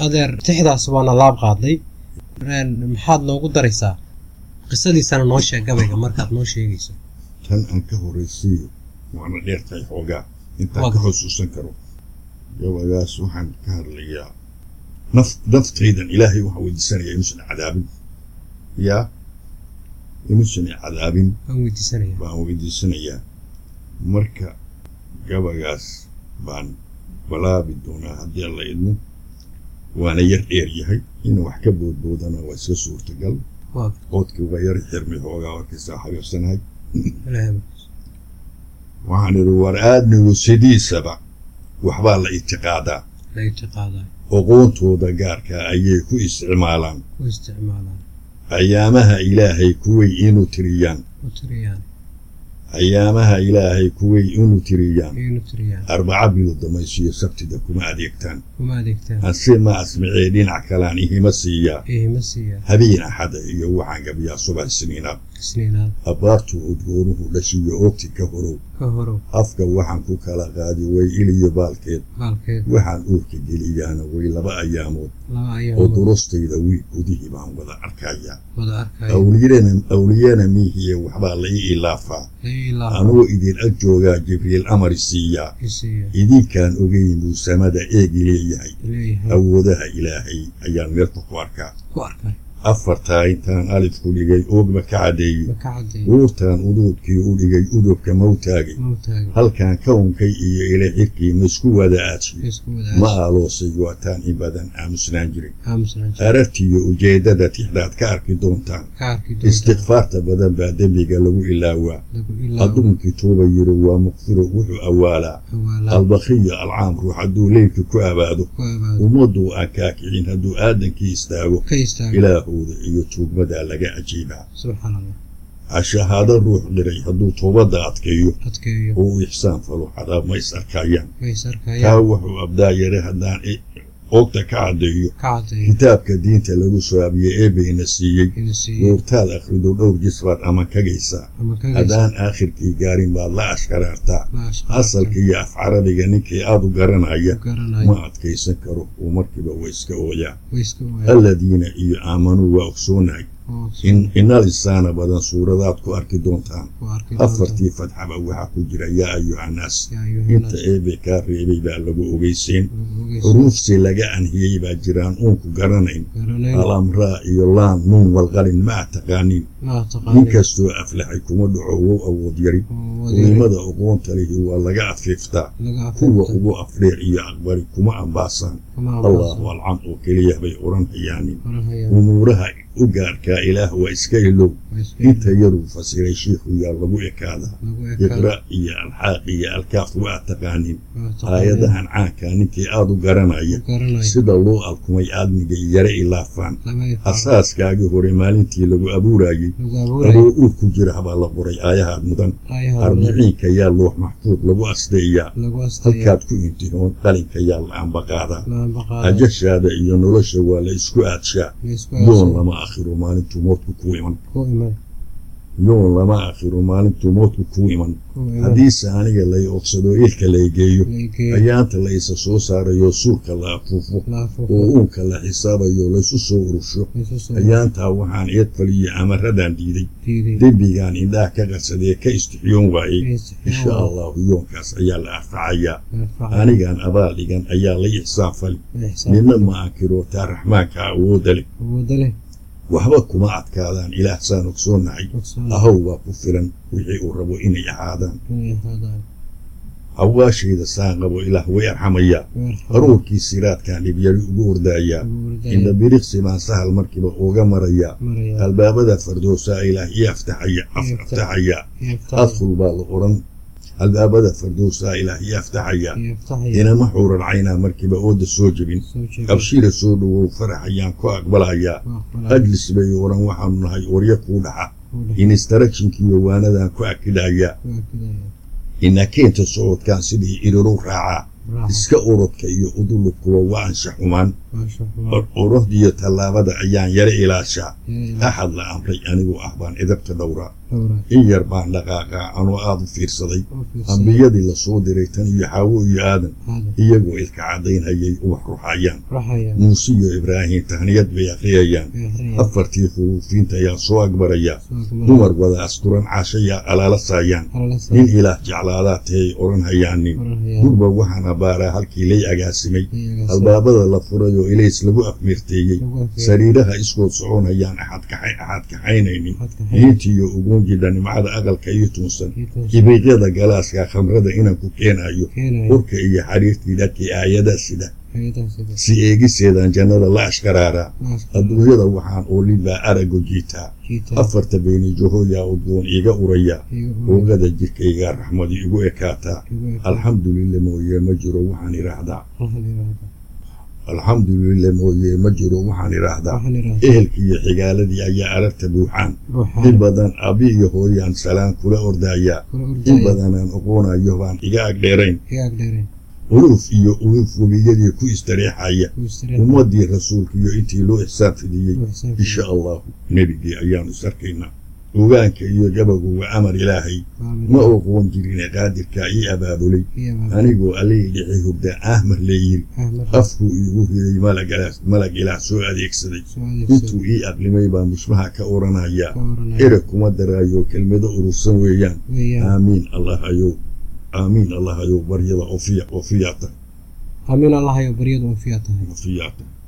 adeer tixdaas waana laab qaadnay maxaad noogu daraysaa qisadiisana noo sheeg gabayga markaad noo sheegayso tan aan ka horraysiiyo waana dheertahay xoogaa intaan ka xusuusan karo gabagaas waxaan ka hadlayaa naf naftaydan ilaahay waxaan weydiisanayaa inuusan cadaabin yaa inuusan cadaabin waan weydiisanaya baan weydiisanayaa marka gabagaas baan balaabi doonaa haddii alla idmo waana yar dheer yahay inuu wax ka boodboodana waa iska suurtagal waa qoodkii waa yar xirmi xoogaa warkiisa xabiibsanahay ilaahay waxaan idhi war aadmigu sidiisaba waxbaa la itiqaadaa la itiqaadaa oqoontooda gaarka ayay ku isticmaalaan u isticmaalaan ayaamaha ilaahay kuway inu tiriyaan u tiriyaan ayaamaha ilaahay kuway inu tiriyaan inu tiriyaan arbaca bilo damaysiyo sabtida kuma adeegtaan kuma adeegtaan hase ma asmicee dhinac kalaan ihima siiyaa ihima siiyaa habeen axada iyo waxaan gabiyaa subax isniinaad isniinaad abbaartu udgoonuhu dhashiyo oogti ka horow ka horow afka waxaan ku kala qaadi way iliyo baalkeed baalkeed waxaan uurka geliyaana way laba ayaamood laba oo ayaamood durustayda wiil gudihii baan wada arkayaa wada arkaya awliyana awliyana miihiye waxbaa la ii ilaafaa ilaa anuu idin ag joogaa jibriil amari siiyaa isiiya idinkaan ogeyn buu samada eegi leeyahay leeyahay awoodaha ilaahay ayaan meelta ku arkaa ku arkay afartaa intaan alifku dhigay oogba ka caddeeyey ma ka caddeey uurtaan uduudkii u dhigay udubka mawtaagay mawtaaga halkaan kawnkay iyo ila xirkii maisku wada aadsiyo isku ma wadaas aaloosay waataan in badan aamusnaan jiray aamusnaan jir arartiiyo ujeeddada tixdaad ka arki doontaan ka arki doontaa istikfaarta badan baa dembiga lagu ilaawaa lagu ilaawo adduunkii tuuba yiri waa muqfiro wuxuu awaalaa awaalaa albakhiyo alcaam ruux hadduu leylka ku abaado ku abaado ummaddu aan kaakicin hadduu aadankii istaago ka istaago ilaahooda iyo tuugmadaa laga ajiibaa subxaan allah hashahaado ruux dhiray hadduu toobadda adkeeyo adkeeyo oo uu ixsaan falo xadaab ma is arkayaan mays taa arkayaan wuxuu abdaa yare haddaan i- oogta ka caddeeyo ka caddeeyo kitaabka diinta lagu sooabiye eebayna siiyey ina siiyey goortaad akhrido dhowr jis baad ama kagaysaa ama ka gaysa haddaan aakhirkii gaarin baad la ashkaraartaa ma ashqaarta asalka iyo af carabiga ninkii aad u garanaya garanayo ma adkaysan karo oo markiiba waa iska ooyaa way iska waayaan alladiina iyo aamanuu waa ogsoonahay oo in inal insaana badan suuradaad ku arki doontaan ku arki doonta afartii fadxaba waxaa ku jira yaa ayuhannaas yaa inta ayuhannaas eebe kaa reebay baa lagu ogeyseen lagu ogeysa xuruufsi laga anhiyey baa jiraan uunku garanayn garanayn alamraa iyo laan nuun walqalin ma a taqaanin maa nin taqaanin kastoo aflaxay kuma dhaco wow awood yari oo wadeeri qiimada aqoonta lihi waa laga afiiftaa laga kuwa afeefta ugu afdheer iyo aqbari kuma ambaasaan kama allahu ambaasa alcam oo keliya bay odhan hayaanin oranhayaan umuuraha u gaarkaa ilaah waa iska ilow way iska inta yaruu fasiray shiikhu yaa lagu ekaadaa lagu ekaada iqra iyo alxaaq iyo alkaaf waa taqaanin maa taqaanin aayadahan caankaa ninkii aad u garanaya garanayo sida loo alkumay aadmiga yare ilaafaan lama yaqaan asaaskaagii hore maalintii lagu abuurayey lagu abuurayo adoo uur ku jira habaa la qoray aayahaad mudan ayaha arbiciinka yaa loox maxfuud lagu asdeeyaa lagu astaya halkaad ku intihoon qalinka yaa la ambaqaadaa laambaqaada ajashaada iyo nolosha waa la isku aadshaa ma isku yoon aasa lama akhiro maalintuu moodku ku iman ku iman yoon lama akhiro maalintuu moodku ku iman ku iman haddiise aniga lay ogsado ilka lay geeyo lageeyo ayaanta la isa soo saarayo suurka la afuufo laafuufo oo uunka la xisaabayo laysu soo urusho isu soo ayaantaa waxaan eed faliyo amaradan diiday diiday dembigaan indhaha ka qarsadee ka istixiyoon waayey insha insha allahu yoonkaas ayaa la arfacayaa anigaan abaal dhigan ayaa la ixsaan fali midna ma ankiro taa raxmaanka awoodda leh awooda leh waxba kuma adkaadaan ilaah saan ogsoonahay ogsoon ahow baa ku filan wixii uu rabo inay ahaadaan inay ahaadaan hawaashayda saan qabo ilaah way arxamayaa haruurkii siraadkaan dhibyari ugu ordaayaa indha biriqsi baan sahal markiiba uga marayaa maraya albaabada fardoosaa ilaah ii aftaxaya af- aftaxayaa adkhul baa la odhan albaabada fardoosaa ilaah ii aftaxayaa yaftaxaya inama xuuran caynaa markiiba ooda soo jebin soo jeeda qabshira soo dhowow farax ayaan ku aqbalayaa ajlis bay odhan waxaanu nahay orya kuu dhaxa inistarakshinkiiyo waanadaan ku akidhayaa inakeenta socodkaan sidii iriru raacaa iska orodka iyo udulubkuwa waa ansha xumaan maasha allah urahdiyo tallaabada ayaan yara ilaashaa yaa axad la amray anigoo ah baan idabta dhowraa dhowra in yar baan dhaqaaqaa anoo aada u fiirsaday oo fiirsan ambiyadii lasoo diray tan iyo xaawo iyo aadan aadan iyagoo ilka caddaynhayay ubax ruxayaan ruxaya muuse iyo ibraahim tahniyad bay akhriyayaan ee akhriya afartii khuruufiinta ayaa soo agbaraya soo agmara dumar wada asturan caashayaa alaalasaayaan halala nin saa ilaah jeclaadaa tahay odhan hayaanin oranaya gurba waxaan abaaraa halkii lay agaasimay iyaga albaabada la furay oo ilays lagu afmeerteeyey lagu afeeyay sariiraha iskood soconayaan axad kaxay axad kaxaynaynin waxaad ka hayay diintiiyo ugunjidha nimcada aqalka iyo tuunsan kiitansa ibiiqyada galaaska khamrada inaan ku keenayo keenaya urka iyo xariirtii dhakii aayada sida hayadaha sida si eegiseedan jannada la ashkaraaraa maaska adduunyada waxaan oolibaa arago jiitaa kiita afarta beeni johoyaa udgoon iga uraya iyaga oogada jirkayga raxmadi igu ekaataa alxamdulillah mooye ma jiro waxaan idhaahdaa waxaan idhaahdaa alxamdulillah mooye ma jiro waxaan idhaahdaa waxaan idhaahdaa ehelkii iyo xigaaladii ayaa aragta buuxaan in ruuxaan badan abi iyo hooyaan salaan kula ordayaa kula in ordaya badanaan oqoonayo baan iga agdheerayn iga agdheereen uluuf iyo uluuf webiyadii ku istareexaya ku istireen ummadii rasuulka iyo intii loo ixsaan fidiyey ruuxsaan insha allahu nebigii ayaanu is arkaynaa ogaanka iyo gabagu waa amar ilaahay ma oqoon jirine qaadirkaa ii abaabulay anigoo allihii dhixi hurda ahmar leeyiri afkuu iigu riday malagalaas malag ilaah soo adeegsaday intuu ii aqlimay baa mushmaha ka oranayaa ereg kuma daraayo kelmado urursan weeyaan aamiin allah ayow aamiin allah ayow baryada ofiya ofiyaata amiin allahayo baryadu anfiyaa tahay ofiyaata